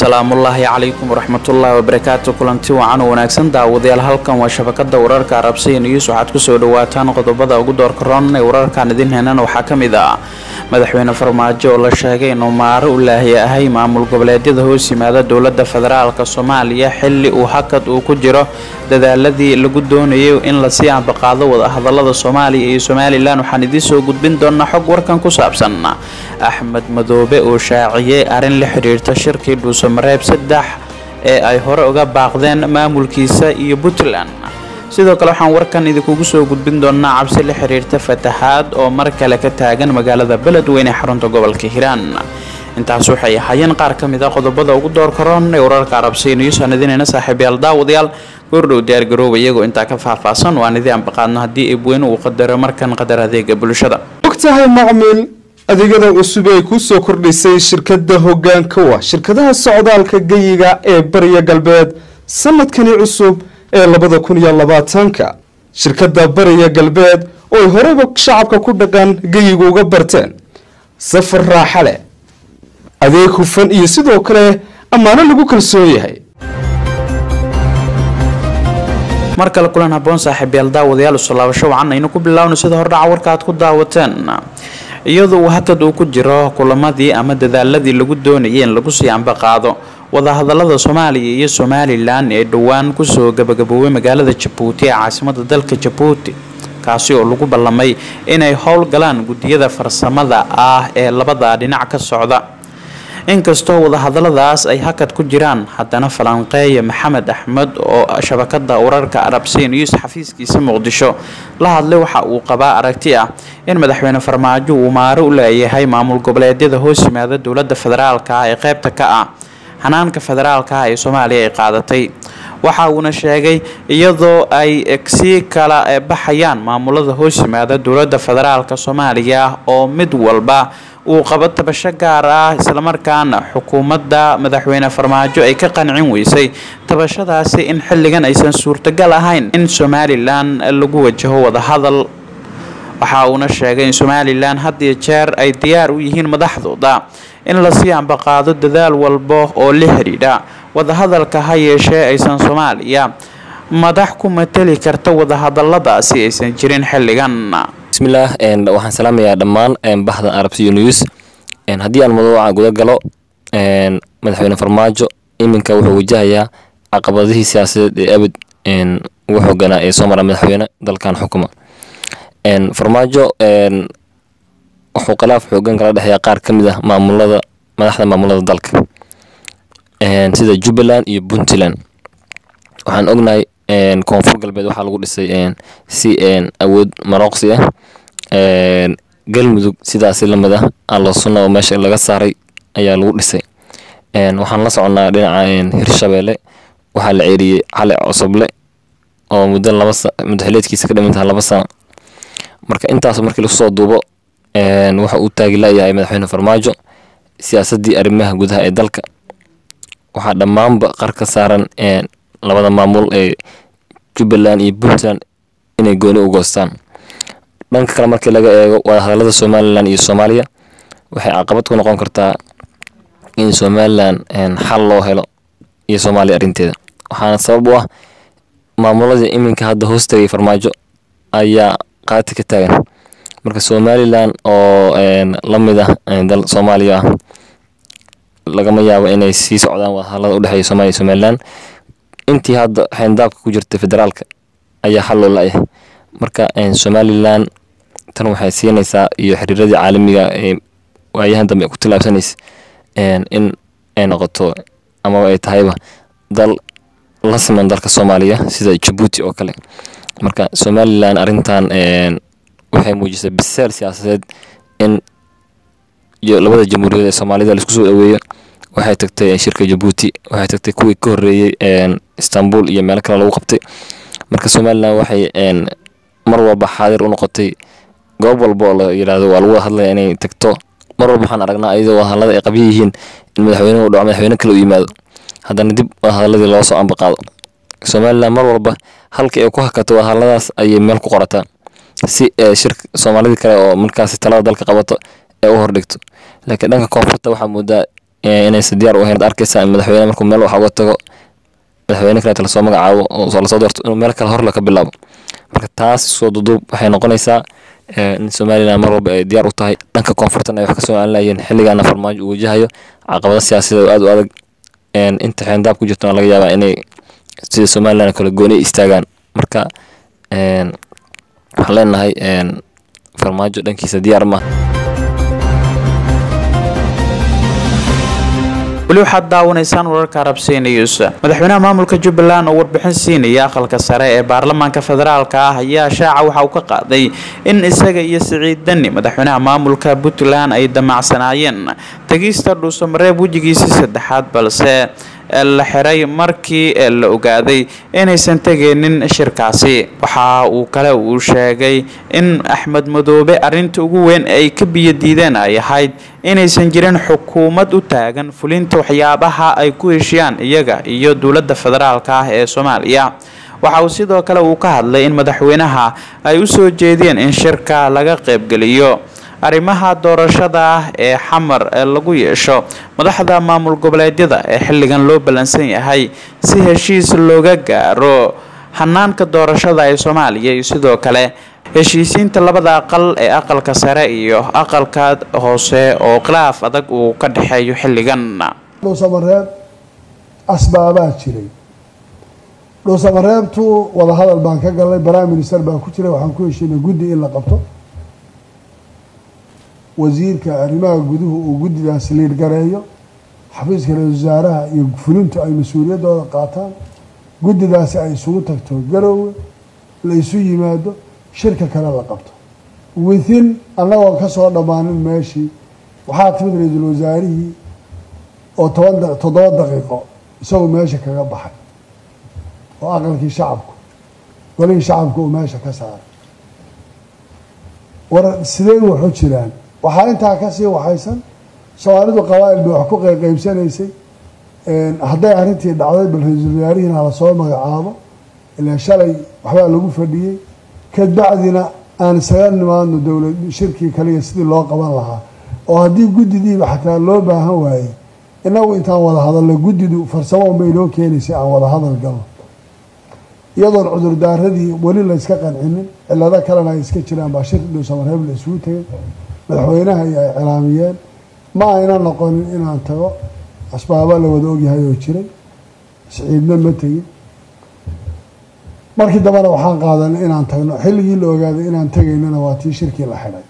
salaamullaahi calaykum waraxmatullaahi wabarakaatu kulanti wacan oo wanaagsan daawadayaal halkan waa shabakada wararka arabsiya news waxaad kusoo dhawaataan qodobada ugu doorka roon ee wararkan idin henan waxaa ka mid ah madaxweyne farmaajo oo la sheegay inuu maaro u laahi ahay maamul goboleedyada hoos yimaada dowlada federaalk soomaaliya xili uu hakad uu ku jiro dadaaladii lagu doonayay in lasii ambaqaado wadahadalada soomaaliya iyo somalilan waxaan idiin soo gudbin doonaa xog warkan ku saabsan axmed madoobe oo shaaciyey arrin la xidhiirta shirkii dhuusamareeb saddex ee ay hore uga baaqdeen maamulkiisa iyo puntland sidoo kale waxaan warkan idinkugu soo gudbin doonaa cabsi la xidhiirta fatahaad oo mar kale ka taagan magaalada beledweyne ee xarunta gobolka hiiraan intaas waxay ahaayeen qaar ka mid a qodobada ugu doorka roon ee wararka arabsiya news aan idinayna saaxiibayaal daawadayaal goordhow diyaargarooba iyagoo intaa ka faahfaahsan waan idii ambaqaadno haddii eebweyne uu qadaro markan qadar adeega bulshada ogtahay macmiil adeegyada cusub ee ku soo kordhisay shirkadda hoggaanka wa shirkadaha socdaalka geyiga ee bariya galbeed sanadkani cusub ee labada kun iyo labaatanka shirkadda bariya galbeed oo ay horeyba shacabka ku dhaqan geyiga uga barteen safar raaxa leh adeeg hufan iyo sidoo kale ammaano lagu kalsoon yahay mar kale kulan haboon saaxiibayaal daawadayaal usoo laabasho wacan aynu ku bilaawno sida hordhaca warka aad ku daawateen iyadoo uu hakad uu ku jiro kulamadii ama dadaaladii lagu doonayay in lagu sii ambaqaado wadahadalada soomaaliya iyo somalilan ee dhowaan kusoo gabagaboobay magaalada jabuuti ee caasimada dalka jabuuti kaasi oo lagu ballamay inay howl galaan guddiyada farsamada ah ee labada dhinac ka socda inkastoo wadahadaladaas ay hakad ku jiraan haddana falanqeeya maxamed axmed oo shabakada wararka arabsiya news xafiiskiisa muqdisho la hadlay waxa uu qabaa aragti ah in madaxweyne farmaajo uu maaro u leeyahay maamul goboleedyada hoos yimaada dowlada federaalk ah ee qeybta ka ah hanaanka federaalk ah ee soomaaliya ay qaadatay waxa uuna sheegay iyadoo ay sii kala baxayaan maamulada hoos yimaada dowlada federaalk soomaaliya oo mid walba uu qabo tabasho gaar ah islamarkaana xukuumadda madaxweyne farmaajo ay ka qancin weysay tabashadaasi in xilligan aysan suurtagal ahayn in somalilan lagu wajaho wadahadal waxa uuna sheegay in somalilan had iyo jeer ay diyaar u yihiin madaxdooda in lasii ambaqaado dadaal walba oo la xidhiidha wadahadalka ha yeeshee aysan soomaaliya madax ku mateli karta wadahadaladaasi aysan jirin xilligan bismillaah waxaan salaamayaa dhammaan bahda arabsiyo news haddii aan mawduuca guda galo madaxweyne farmaajo iminka wuxuu wajahayaa caqabadihii siyaasadeed ee abid ugu xooganaa ee soo mara madaxweyne dalkan xukuma farmaajo wuxuu khilaaf xoogan kala dhexeeya qaar ka mid ah maamulada madaxda maamulada dalka sida jubbaland iyo puntland waxaan ognahay koonfur galbeed waxaa lagu dhisay si awood marooqsi ah galmudug sidaasi lamid ah allo sunna oo meesha laga saaray ayaa lagu dhisay waxaan la soconnaa dhinaca hirshabeelle waxaa la ceeriyey cali cosoble oo muddo laba muddo xileedkiisa ka dhimantaha laba sano marka intaas markii lagu soo duubo waxa uu taagi layahay madaxweyne farmaajo siyaasaddii arrimaha gudaha ee dalka waxaa dhammaanba qar ka saaran labada maamul ee jubbaland iyo puntland inay gooni u goostaan dhanka kale markii laga eego wadahadalada somalilan iyo soomaaliya waxay caqabad ku noqon kartaa in somalilan xal loo helo iyo soomaaliya arrinteeda waxaana sabab u ah maamuladii iminka hadda hoos tagay farmaajo ayaa qaati ka taagan marka somalilan oo la mid ah dal soomaaliya ah lagama yaabo inay sii socdaan wadahadalada udhexeeya somaaliya iyo somalilan intii hadda xeendaabka ku jirta federaalka ayaa xal loo la-yahay marka somalilan tan waxay siinaysaa iyo xiriiradii caalamiga ee waayahan dambe ku tilaabsanaysa in ay noqoto amaba ay tahayba dal la siman dalka soomaaliya sida jabuuti oo kale marka somalilan arrintan waxay muujisay biseel siyaasadeed in iyo labada jamhuuriyad ee soomaalida laisku soo dhaweeyo waxay tagtay shirka jabuuti waxay tagtay kuwii ka horreeyey istanbul iyo meelo kale lagu qabtay marka somalilan waxay mar walba xaadir u noqotay goob walba oo la yidhaahdo waa lagu hadlaya inay tagto mar walba waxaan aragnaa iyadoo wadahadalada ay qabyo yihiin in madaxweynuhu dhaco madaxweyne kale u yimaado haddana dib wadahadaladii loo soo ambaqaado somalilan mar walba halkii ay ku hakato wadahadaladaas ayay meel ku qorataa si shirka soomaalidii kale oo markaasi talada dalka qabato ee u hordhigto laakiin dhanka koonfurta waxaa moodaa inaysa diyaar u ahayn arkaysa madaxweyne markuu meel wax uga tago madaxweyne kaleeta lasoo magacaabo oo lasoo doorto inuu meel kale horle ka bilaabo marka taas soo duduub waxay noqonaysaa in somalilan mar walba ay diyaar u tahay dhanka koonfurtan ay wax kasoo aanlayeen xilligaana farmaajo uu wajahayo caqabado siyaasadeed oo aad u adag inta xeendaab ku jirtona laga yaabaa inay sida somalilan kale gooni istaagaan marka waxaan leenahay farmaajo dhankiisa diyaar ma weli waxaad daawanaysaan wararka arabsiya news madaxweynaha maamulka jubbaland oo warbixin siinaya aqalka sare ee baarlamaanka federaalka ah ayaa shaaca waxa uu ka qaaday in isaga iyo siciid dani madaxweynaha maamulka puntland ay damacsanaayeen tegista dhuusamareeb wejigiisii saddexaad balse la xiray markii la ogaaday inaysan tegaynin shirkaasi waxa uu kale uu sheegay in axmed madoobe arinta ugu weyn ay ka biyodiideen ay ahayd inaysan jirin xukuumad u taagan fulinta waxyaabaha ay ku heshiyaan iyaga iyo dowladda federaalka ah ee soomaaliya waxa uu sidoo kale uu ka hadlay in madaxweynaha ay u soo jeediyeen in shirka laga qaybgeliyo arrimaha doorashada ah ee xamar ee lagu yeesho madaxda maamul goboleedyada ee xilligan loo ballansan yahay si heshiis looga gaaro hanaanka doorashada ee soomaaliya iyo sidoo kale heshiisiinta labada aqal ee aqalka sare iyo aqalka hoose oo khilaaf adag uu ka dhexeeyo xilligan dhuusamareeb asbaabaa jiray dhuusamareebtu wadahadal baan ka galnay prime minister baan ku jiray waxaan ku heshiinay guddi in la qabto wasiirka arrimaha guduhu uu guddidaas liirgareeyo xafiiska ra-isul wasaaraha iyo fulintu ay mas-uuliyaddooda qaataan guddidaasi ay isugu tagto garoowe la isu yimaado shirka kale la qabto within annagoon ka soo dhammaanin meeshii waxaa timid ra-iisul wasaarihii oo toban toddoba daqiiqo isagoo meesha kaga baxay oo aqalkii shacabku golihii shacabku uu meesha ka saaray war sidee waxu jiraan waxaa intaa kasii waxaysan soomaalidu qabaa-il bay wax ku qeybqeybsanaysay hadday arrintii dhacday bal ra-iisul wasaarihiina lasoo magacaabo ilaa shalay waxbaa lagu fadhiyey kadbacdina aan isaga nimaadno dowlad shirkii kaliya sidii loo qaban lahaa oo haddii guddidiiba xataa loo baahan waayey inagu intaan wada hadalno guddidu farsamo unbay noo keenaysay aan wada hadal galno iyadoon cudurdaaradii weli la yska qancinin cilado kalena ay iska jiraan baa shir dhuusamareeb la isugu tegay madaxweynaha iyo ay cilaamiyeen ma ayna noqonin inaan tago asbaaba la wada ogyahay oo jiray siciidna ma tegin markii dambena waxaan qaadanay inaan tagno xilligii la ogaaday inaan tegaynana waa tii shirkii la xidhay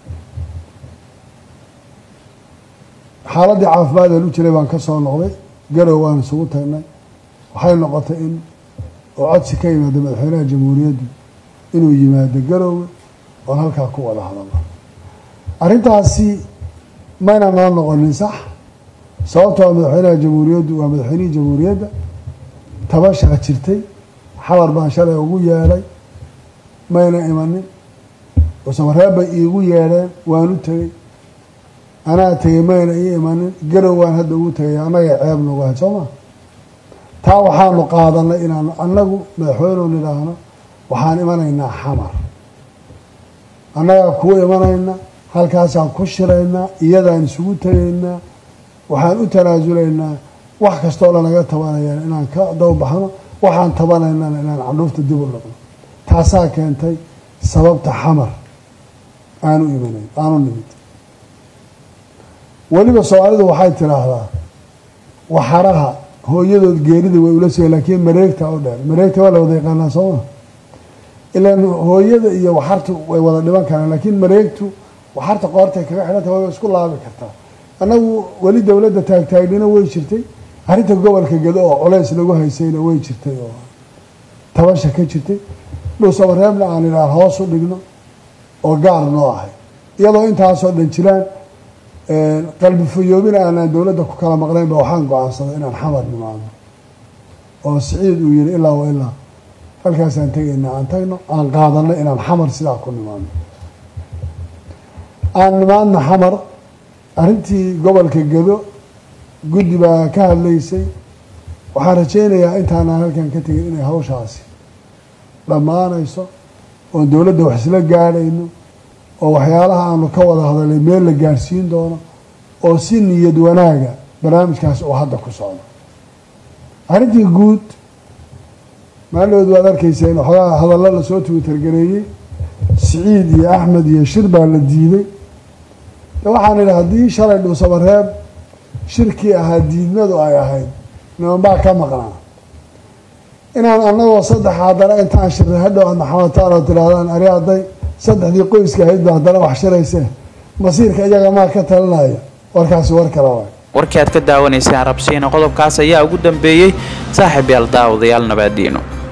xaaladdii caafimaadeen u jiray baan ka soo noqday garow waan isugu tagnay waxay noqotay in oo codsi ka yimaada madaxweynaha jamhuuriyaddu inuu yimaado garoowe oon halkaa ku wada hadalno arrintaasi mayna noo noqonin sax sababtoo madaxweynaha jamhuuriyaddu waa madaxweynihii jamhuuriyadda tabashaa jirtay xamar baan shalay ugu yeedhay mayna imanin usamareeb bay iigu yeedheen waan u tegey anaa tegey mayna ii imanin garow waan hadda ugu tegay annaga ceeb nagu ahayd soo maa taa waxaanu qaadanay inaanu annagu madaxweyneu nidhaahno waxaan imanaynaa xamar annagaa kuwa imanayna halkaasaan ku shiraynaa iyadaan isugu tegaynaa waxaan u tanaasulaynaa wax kastoo lanaga tabanayaan inaan ka dawbaxno waxaan tabanaynana inaan candhuufta dib u dhaqno taasaa keentay sababta xamar aanu imanayn aanu nimid weliba soomaalidu waxay tidhaahdaa waxaraha hooyadood geerida way ula soo laakiin mareegta oo dheer mareegta waa la wada yaqaanaa sooma ilaan hooyada iyo waxartu way wada dhiban karaan laakiin mareegtu waxarta qoortay kaga xidhanta way isku laabi kartaa annagu weli dowladda taagtaagnina way jirtay arrinta gobolka gedo oo culays lagu haysayna way jirtay oo tabasha ka jirtay dhuusamareebna aan idhaah hoos u dhigno oo gaar noo ahay iyadoo intaasoo dhan jiraan qalbi fayoobina aanaan dowladda ku kala maqnaynba waxaan go-aansaday inaan xamar nimaadno oo siciid uu yihi ilaa wa ilaa halkaasaan tegayna aan tagno aan qaadanno inaan xamar sidaa ku nimaadno aan nimaadno xamar arrintii gobolka gedo guddi baa ka hadlaysay waxaan rajaynayaa intaanaan halkan ka tegin inay hawshaasi dhammaanayso oon dowladda wax isla gaadhayno oo waxyaalaha aanu ka wada hadalay meel la gaadhsiin doono oo si niyad wanaaga barnaamijkaas uu hadda ku socdo arrintii guud maaldood waad arkayseen waxoogaa hadallo lasoo twitter-gareeyey siciid iyo axmed iyo shir baa la diiday de waxaan idhi haddii shalay dhuusamareeb shirkii ahaa diidmadu ay ahayd niman baa ka maqnaa inaan anagoo saddex haddana intaan shirray hadhow aad maxamataan oo tidhaahdaan ari hadday saddexdii qoyska ahaydba haddana wax shiraysee masiirka iyaga maa ka talinaya warkaasi war kale waay warkii aad ka daawanayseen rabsiina qodobkaas ayaa ugu dambeeyey saaxiib yaal daawadayaal nabaadiino